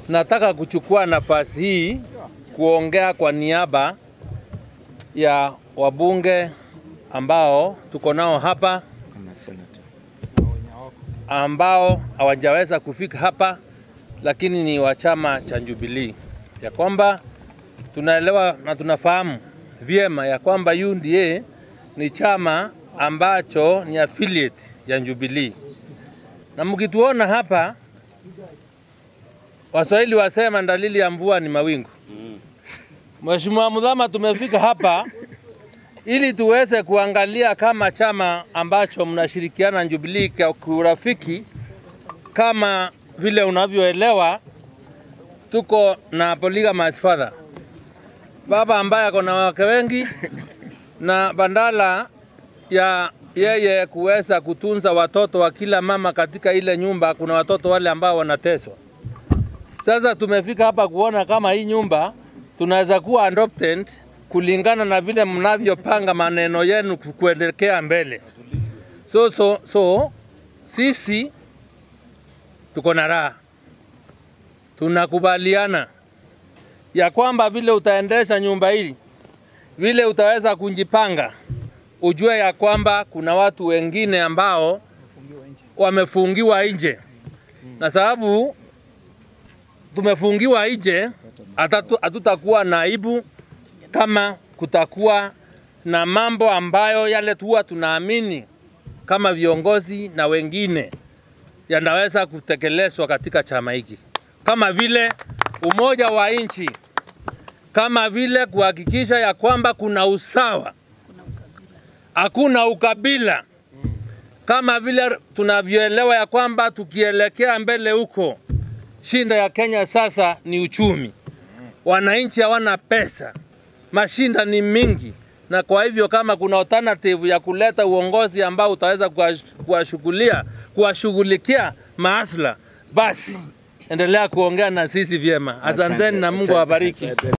Nataka kuchukua nafasi hii kuongea kwa niaba ya wabunge ambao tuko nao hapa ambao hawajaweza kufika hapa, lakini ni wa chama cha Jubilee, ya kwamba tunaelewa na tunafahamu vyema ya kwamba UDA ni chama ambacho ni affiliate ya Jubilee, na mkituona hapa, Waswahili wasema dalili ya mvua ni mawingu. Mheshimiwa Mudhama, tumefika hapa ili tuweze kuangalia kama chama ambacho mnashirikiana na Jubilee kwa urafiki, kama vile unavyoelewa, tuko na polygamous father, baba ambaye ako na wake wengi, na bandala ya yeye kuweza kutunza watoto wa kila mama katika ile nyumba, kuna watoto wale ambao wanateswa. Sasa tumefika hapa kuona kama hii nyumba tunaweza kuwa adopted kulingana na vile mnavyopanga maneno yenu kuelekea mbele. So, so, so sisi tuko na raha, tunakubaliana ya kwamba vile utaendesha nyumba hii, vile utaweza kujipanga, ujue ya kwamba kuna watu wengine ambao wamefungiwa nje, na sababu tumefungiwa nje, hatutakuwa na aibu kama kutakuwa na mambo ambayo yale tuwa tunaamini kama viongozi na wengine yanaweza kutekelezwa katika chama hiki, kama vile umoja wa nchi, kama vile kuhakikisha ya kwamba kuna usawa, hakuna ukabila, kama vile tunavyoelewa ya kwamba tukielekea mbele huko, shinda ya Kenya sasa ni uchumi. Wananchi hawana pesa, mashinda ni mingi, na kwa hivyo kama kuna alternative ya kuleta uongozi ambao utaweza kuwashughulia kuwashughulikia maasla, basi endelea kuongea na sisi vyema. Asanteni na Mungu awabariki.